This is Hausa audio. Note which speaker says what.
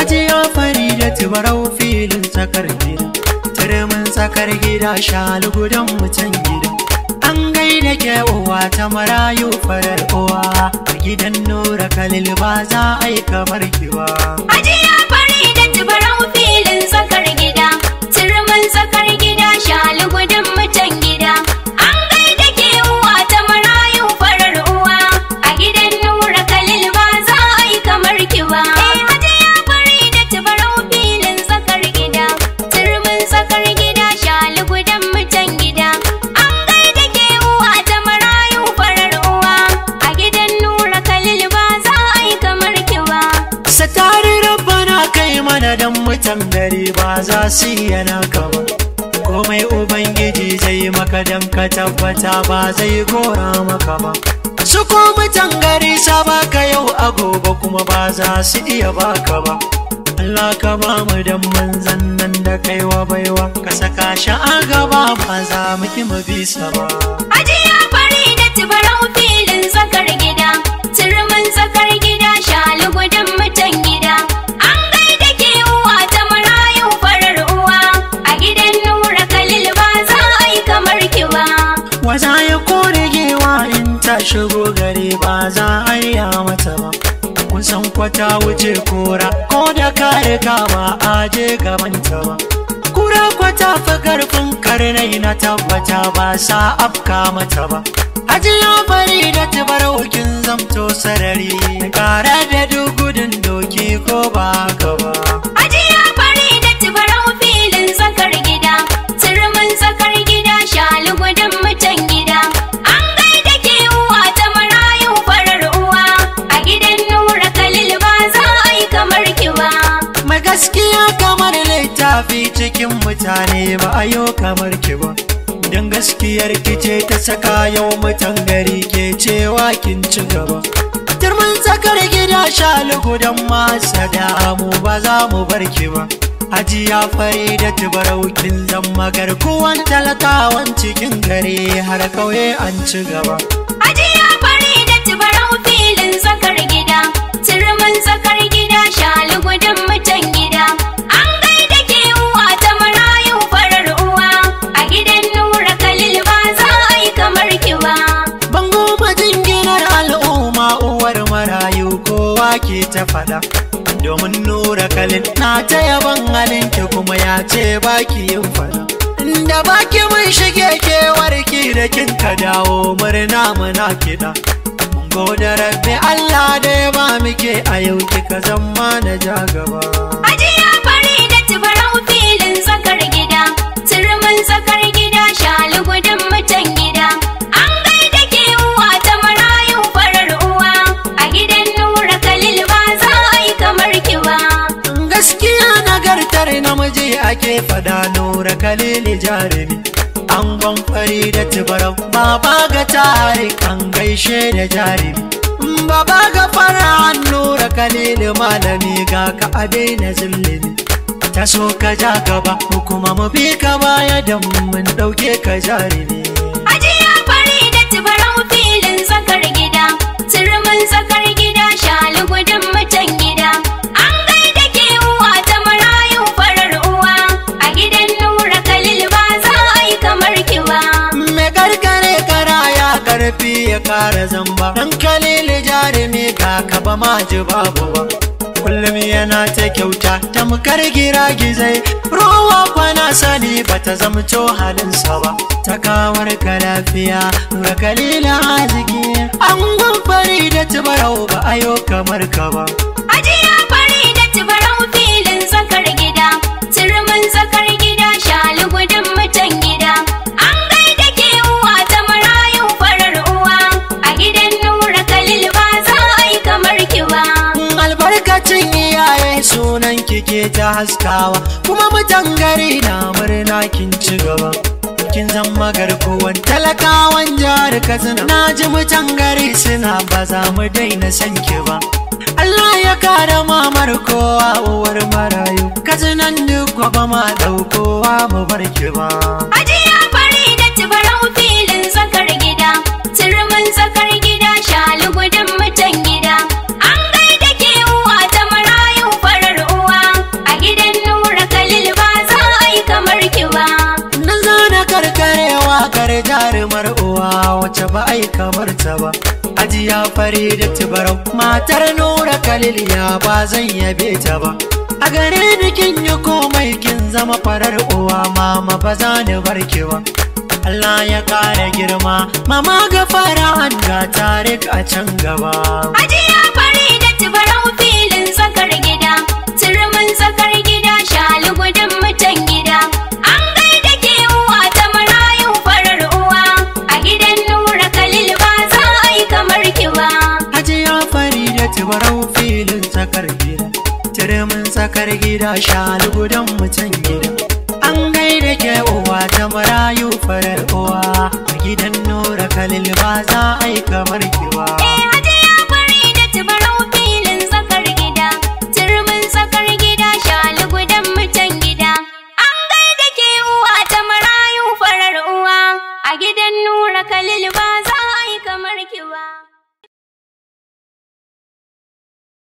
Speaker 1: Hajiya Farida tubarau filin tsakar gida Turmin tsakar gida shalu gudan mutan gida An gaida ke uwa ta marayu farar uwa A gidan Nura Khalil ba za a yi kamar ki ba
Speaker 2: Hajiya Farida tubarau filin tsakar gida, turmin tsakar gida shalu gudun mutan gida. An gaida ke uwa ta marayu farar uwa, a gidan Nura Khalil ba za a yi kamar ki ba. Eh, Hajiya Farida tubarau filin tsakar gida, turmin tsakar gida shalu gudun mutan gida. An gaida ke uwa ta marayu farar uwa, a gidan Nura Khalil ba za a yi kamar ki ba.
Speaker 1: Satari rabbana kai mana dan mutan gari ba za su yi naka ba Komai Ubangiji zai maka dan ka tabbata ba zai gora maka ba Su ko mutan gari sa baka yau a gobe kuma ba za su iya baka ba Allah ka ba mu dan manzan nan da kaiwa baiwa ka saka shi a gaba ba za mu ki mu bisa ba
Speaker 2: Hajiya Farida tubarau filin tsakar gida, turmin tsakar gida shalu gudun mutan gida. An gaida ke uwa ta marayu farar uwa, a gidan Nura Khalil ba za a yi kamar ki ba.
Speaker 1: Waza ya kore gewa in ta shigo gari ba za a yi mata ba. Kusan kwata wuce kora ko da kare ba a je gabanta ba. Kura kwata fa karfin karnai na tabbata ba sa afka mata ba. Hajiya bari da kin zamto sarari kare da duk gudun doki ko ba haka ba.
Speaker 2: Hajiya Farida tubarau filin tsakar gida, turmin tsakar gida shalu gudun mutan gida. An gaida ke uwa ta marayu farar uwa, a gidan Nura Khalil ba za a yi kamar ki ba.
Speaker 1: Mai gaskiya kamar littafi cikin mutane ba a yau kamar ki ba. Don gaskiyar ki ce ta saka yau mutan gari ke cewa kin ci gaba. Turmin tsakar gida shalugu don masa damu ba za mu bar ki ba. Hajiya fari da tubaraukin zama garkuwan talakawan cikin gari har kauye an ci gaba.
Speaker 2: Hajiya Farida tubarau filin tsakar gida, turmin tsakar gida shalu gudun mutan gida. An gaida ke uwa ta marayu farar uwa, a gidan Nura Khalil ba za a yi kamar ki ba.
Speaker 1: Bango majinginar al'umma uwar marayu kowa ke ta fada. Domin nura kalin na ta yaban halinki kuma ya ce baki yin fada. Da baki mun shige kewarki da kin ka dawo murna muna kiɗa. Mun gode rabbi Allah da ya ba muke a yau kika zama na ja gaba.
Speaker 2: Hajiya Farida tubarau filin tsakar gida, turmin tsakar gida shalu gudun mutan gida. An gaida ke uwa ta marayu farar uwa, a gidan Nura Khalil ba za a yi kamar ki ba.
Speaker 1: gaskiya nagartar namiji ake fada nura kalili jarumi an fari da tubarau baba ga tarik an gaishe da jarumi baba ga fara nura kalili malami ga ka a daina zillimi ta so ka ja gaba mu kuma mu bi ka baya da mun dauke ka jarumi
Speaker 2: Hajiya Farida tubarau filin tsakar gida, turmin tsakar gida shalu gudun mutan gida. An gaida ke uwa ta marayu farar uwa, a gidan Nura Khalil ba za a yi kamar ki ba.
Speaker 1: Me karkare kara ya karfi ya kara zamba Dan kalili jarumi ka kaba ma ji babu ba Kullum yana ta kyauta tamkar gira gizai Rowa kwana sani bata zamto halinsa ba Ta kawar ka lafiya ga kalila haziki An fari da tubarau ba ayo kamar ka ba
Speaker 2: Hajiya Farida tubarau filin tsakar gida, turmin tsakar gida shalu gudun mutan gida. An gaida ke uwa ta marayu farar uwa, a gidan Nura Khalil ba za a yi kamar ki ba.
Speaker 1: albarkacin iyaye sunan kike ta haskawa kuma mutan gari na murna kin ci gaba kin zama garkuwan talakawan jihar katsina na ji mutan gari suna ba za mu daina san ki ba Allah ya kare mamar kowa uwar marayu katsinan duk ba ma daukowa mu bar ki ba
Speaker 2: Hajiya Farida tubarau filin tsakar gida, turmin tsakar gida shalu gudun mutan gida. An gaida ke uwa ta marayu farar uwa,
Speaker 1: hajiya fari da tibarau matar nura kalil ya ba zan yabe ta ba a gare ni kin yi komai kin zama farar uwa mama ba za ni barke ba Allah ya kara girma mama ga fara an ga tarik a can gaba
Speaker 2: Hajiya fari da tubarau filin tsakar gida, turmin tsakar gida shali gudun mutan gida. An gaida ke uwa ta marayu farar uwa, a gidan nura kalil ba za a yi kamar ki ba.
Speaker 1: hajiya fari da tibarau filin tsakar gida tirimin tsakar gida shalu gudan mutan gida an gaida ke uwa ta marayu farar uwa a gidan nura kalil ba za a yi kamar kiwa
Speaker 2: Eh hajiya fari da tubarau filin tsakar gida, turmin tsakar gida shali gudun mutan gida. An gaida ke uwa ta marayu farar uwa, a gidan nura kalil